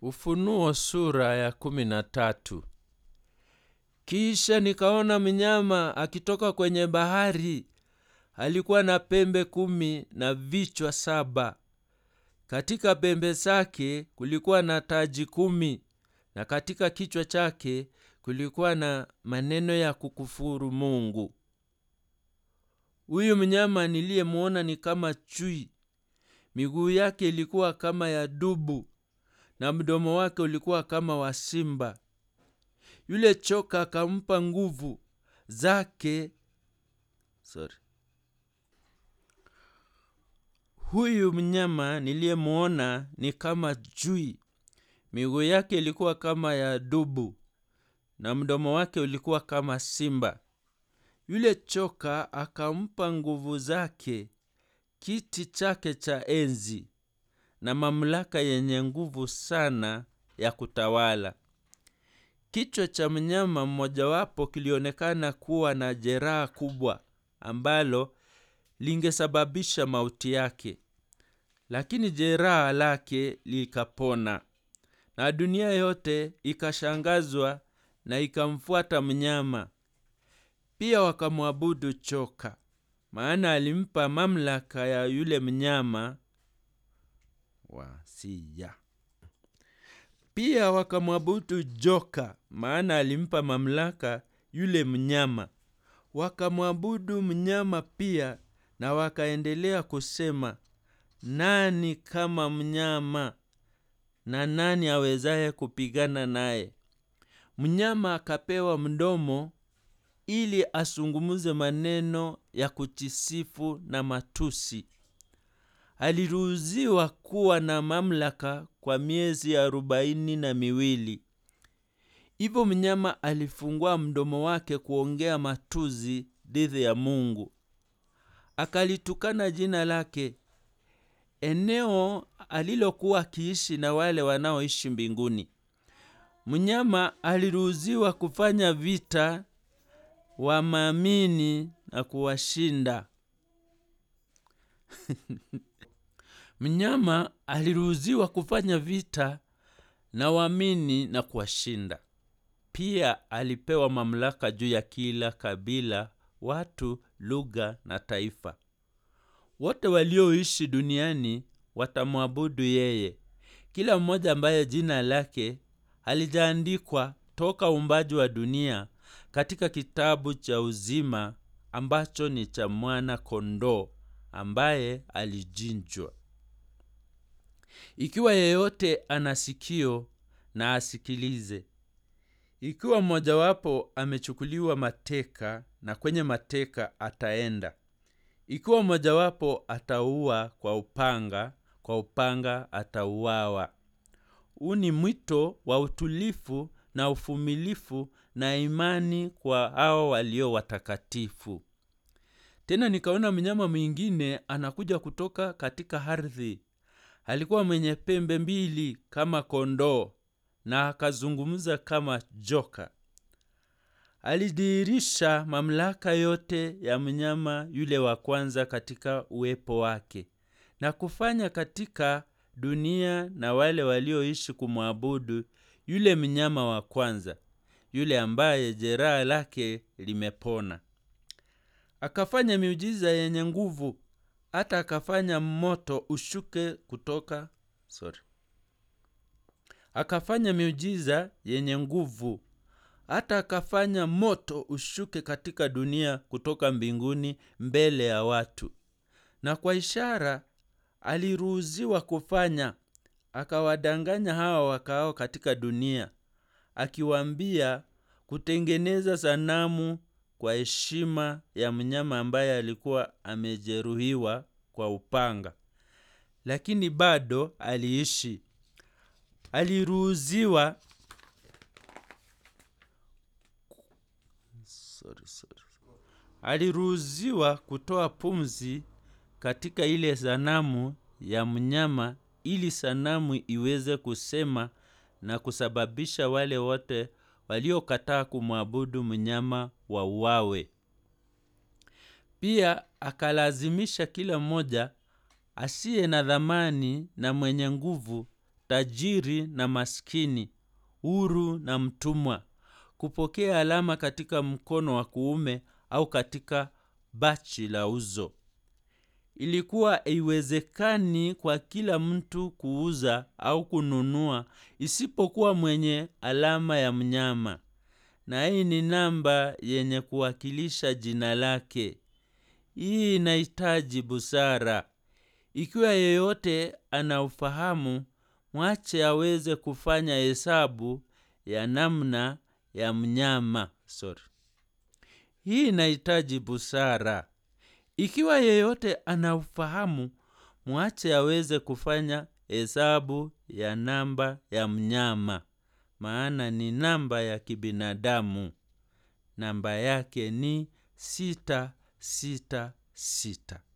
Ufunuo sura ya kumi na tatu. Kisha nikaona mnyama akitoka kwenye bahari. Alikuwa na pembe kumi na vichwa saba. Katika pembe zake kulikuwa na taji kumi, na katika kichwa chake kulikuwa na maneno ya kukufuru Mungu. Huyu mnyama niliyemwona ni kama chui. Miguu yake ilikuwa kama ya dubu na mdomo wake ulikuwa kama wa simba. Yule choka akampa nguvu zake. Sorry. Huyu mnyama niliyemwona ni kama chui. Miguu yake ilikuwa kama ya dubu na mdomo wake ulikuwa kama simba. Yule choka akampa nguvu zake, kiti chake cha enzi na mamlaka yenye nguvu sana ya kutawala. Kichwa cha mnyama mmojawapo kilionekana kuwa na jeraha kubwa ambalo lingesababisha mauti yake, lakini jeraha lake likapona, na dunia yote ikashangazwa na ikamfuata mnyama. Pia wakamwabudu choka, maana alimpa mamlaka ya yule mnyama wasia. Pia wakamwabudu joka, maana alimpa mamlaka yule mnyama. Wakamwabudu mnyama pia, na wakaendelea kusema, nani kama mnyama, na nani awezaye kupigana naye? Mnyama akapewa mdomo ili asungumuze maneno ya kujisifu na matusi. Aliruhusiwa kuwa na mamlaka kwa miezi arobaini na miwili. Hivyo mnyama alifungua mdomo wake kuongea matusi dhidi ya Mungu, akalitukana jina lake, eneo alilokuwa akiishi na wale wanaoishi mbinguni. Mnyama aliruhusiwa kufanya vita wamaamini na kuwashinda. Mnyama aliruhusiwa kufanya vita na waamini na kuwashinda. Pia alipewa mamlaka juu ya kila kabila, watu, lugha na taifa. Wote walioishi duniani watamwabudu yeye, kila mmoja ambaye jina lake halijaandikwa toka uumbaji wa dunia katika kitabu cha uzima ambacho ni cha mwana kondoo ambaye alichinjwa. Ikiwa yeyote ana sikio na asikilize. Ikiwa mmojawapo amechukuliwa mateka, na kwenye mateka ataenda. Ikiwa mmojawapo ataua kwa upanga, kwa upanga atauawa. Huu ni mwito wa utulifu na uvumilifu na imani kwa hao walio watakatifu. Tena nikaona mnyama mwingine anakuja kutoka katika ardhi. Alikuwa mwenye pembe mbili kama kondoo na akazungumza kama joka. Alidhihirisha mamlaka yote ya mnyama yule wa kwanza katika uwepo wake na kufanya katika dunia na wale walioishi kumwabudu yule mnyama wa kwanza, yule ambaye jeraha lake limepona. Akafanya miujiza yenye nguvu, hata akafanya moto ushuke kutoka sorry. Akafanya miujiza yenye nguvu, hata akafanya moto ushuke katika dunia kutoka mbinguni mbele ya watu, na kwa ishara aliruhusiwa kufanya, akawadanganya hawa wakaao katika dunia, akiwaambia kutengeneza sanamu kwa heshima ya mnyama ambaye alikuwa amejeruhiwa kwa upanga, lakini bado aliishi. Aliruhusiwa sorry, sorry. Aliruhusiwa kutoa pumzi katika ile sanamu ya mnyama ili sanamu iweze kusema na kusababisha wale wote waliokataa kumwabudu mnyama wauawe. Pia akalazimisha kila mmoja asiye na dhamani na mwenye nguvu tajiri na maskini huru na mtumwa kupokea alama katika mkono wa kuume au katika bachi la uzo ilikuwa haiwezekani kwa kila mtu kuuza au kununua isipokuwa mwenye alama ya mnyama na hii ni namba yenye kuwakilisha jina lake hii inahitaji busara ikiwa yeyote ana ufahamu mwache aweze kufanya hesabu ya namna ya mnyama sorry hii inahitaji busara ikiwa yeyote ana ufahamu mwache aweze kufanya hesabu ya namba ya mnyama maana ni namba ya kibinadamu namba yake ni sita sita sita